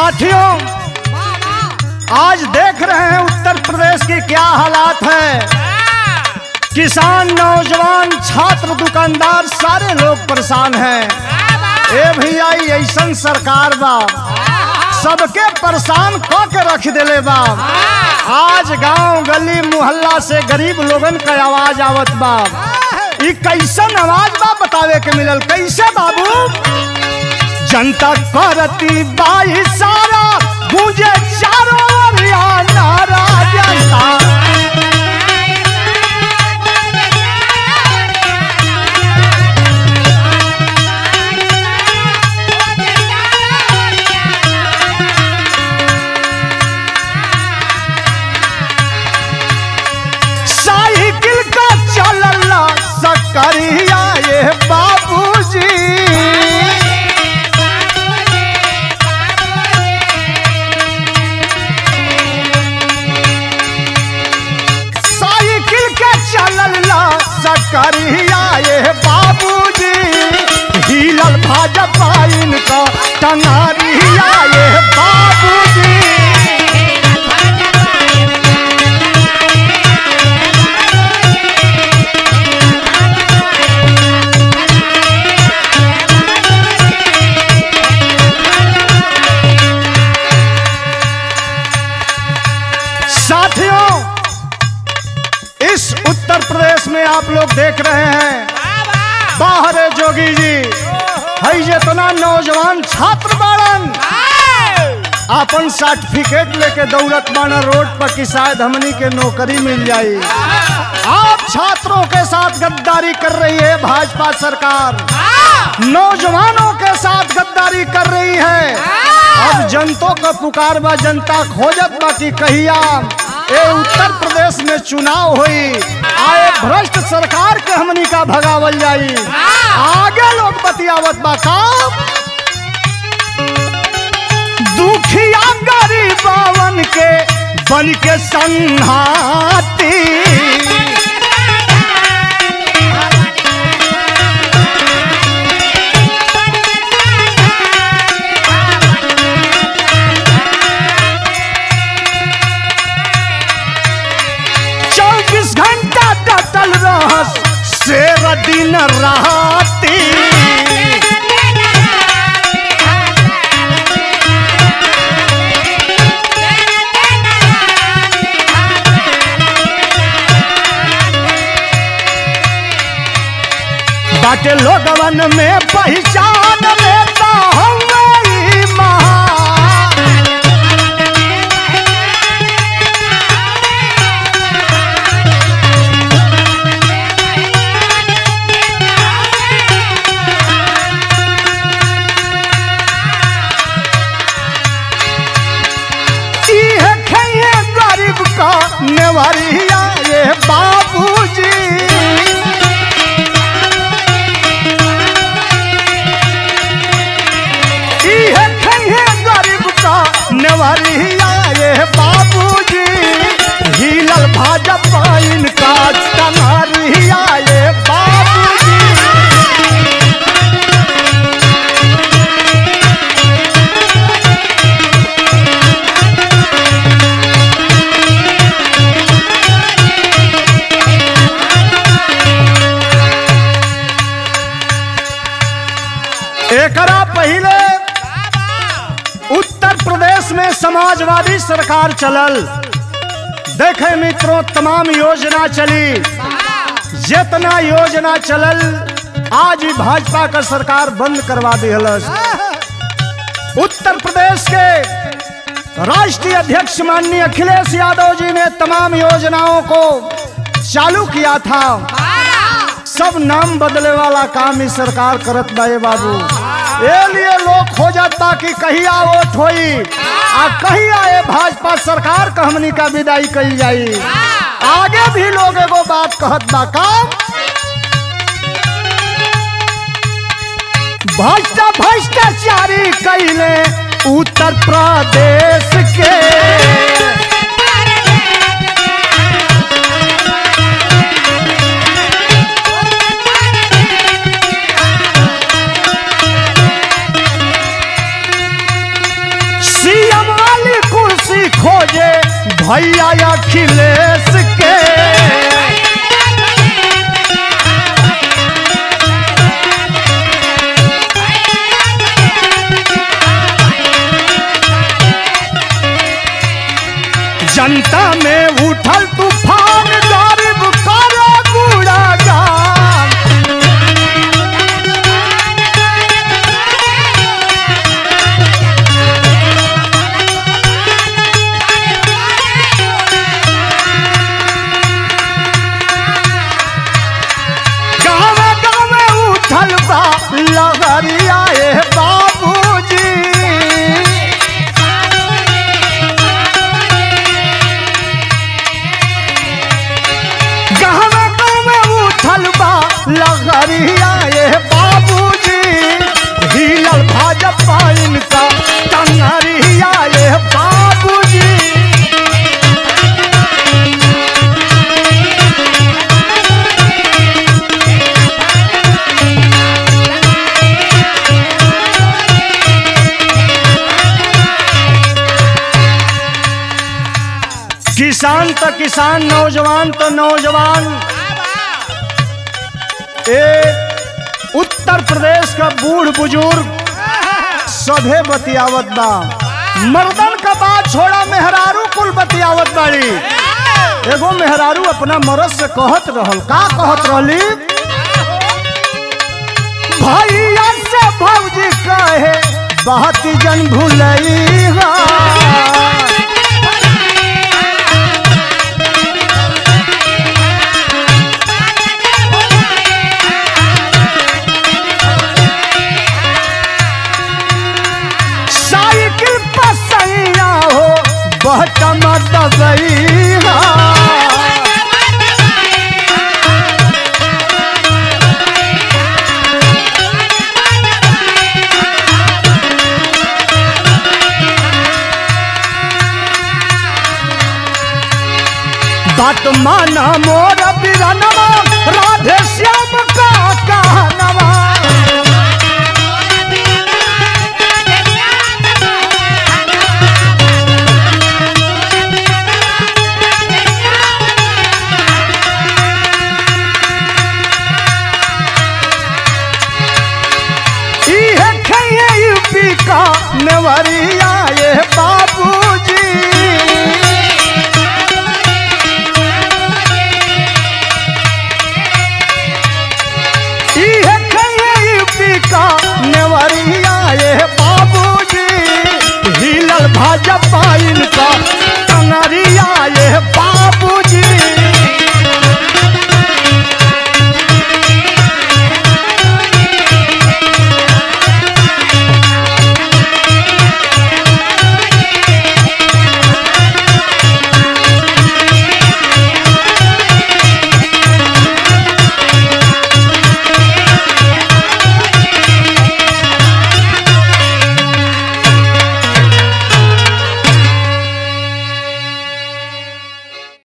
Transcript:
साथियों आज देख रहे हैं उत्तर प्रदेश की क्या हालात है किसान नौजवान छात्र दुकानदार सारे लोग परेशान हैं ए भैया ई ऐसन सरकार बा सबके परेशान क के रख देले बा आज गांव गली मोहल्ला से गरीब लोगन का आवाज आवत बा ई कैसन आवाज बा बतावे के मिलल कैसे बाबू जनता करती बाई सारा गूंजे चारों ओरिया नारा जनता साइकिल का चलला सकरिया ये बाबूजी साइकिल के चलला सकरिया ये बाबूजी हिलल भाजपा इनका टंगारिया ये बाबूजी साथियों इस उत्तर प्रदेश में आप लोग देख रहे हैं बाहर है जोगी जी हई जितना नौजवान छात्र बाड़न अपन सर्टिफिकेट लेके दौड़त बाना रोड पर कि शायद हमनी के नौकरी मिल जाई आप छात्रों के साथ गद्दारी कर रही है भाजपा सरकार नौजवानों के साथ गद्दारी कर रही है अब जनतों का पुकार बा जनता खोजत बा कि कहिया ए उत्तर प्रदेश में चुनाव हुई आए भ्रष्ट सरकार के हमनी का भगावल जाई आगे लोग बतियावत बा काम दुखिया गरीबावन के बन के संहाती चौबीस घंटा डटल रहस शेर दिन राती बाटे लोगवन में पहचान लेता हवे ई महान इहे खइहे गरीब का नेवरिया ये बाबूजी इहे खइहे गरीब का नेवरिया ये बाबूजी हिलल भाजपा इनका टंगरिया ये बाबूजी एकरा पहले उत्तर प्रदेश में समाजवादी सरकार चलल देखे मित्रों तमाम योजना चली जितना योजना चलल आज ही भाजपा का सरकार बंद करवा दिहलस उत्तर प्रदेश के राष्ट्रीय अध्यक्ष माननीय अखिलेश यादव जी ने तमाम योजनाओं को चालू किया था सब नाम बदले वाला काम इस सरकार करत बाए बाबू ए लिए लोग खो जाता कि कहिया वोट होई आ कहिया ए भाजपा सरकार का हमनी का विदाई कही जाई आगे भी लोग एगो बात कहत बा काम भ्रष्टा भ्रष्टाचारी कैले उत्तर प्रदेश के लहरिया ए बाबूजी गहना में उठल बा लहरिया ए बाबूजी हिलल भाजपा इनका टंगरिया ए बाबूजी किसान तो किसान नौजवान तो नौजवान एक उत्तर प्रदेश का बूढ़ बुजुर्ग सभे बतियावत बा मर्दन का बात छोड़ा मेहरारू कुल बतियावत बाड़ी एगो मेहरारू अपना मरद से कहत रहल का कहत रहली भैया से भौजी कहे बात जन भूलई हा साइकिल पर सैया हो बहटम दबैया बात माना मोर बिरनवा राधे श्याम का कहनवा इहे खइए यूपी का नवरिया ये बाबूजी इहे खइए यूपी का नवरिया ये बाबूजी हिलल भाजपा इनका टंगरिया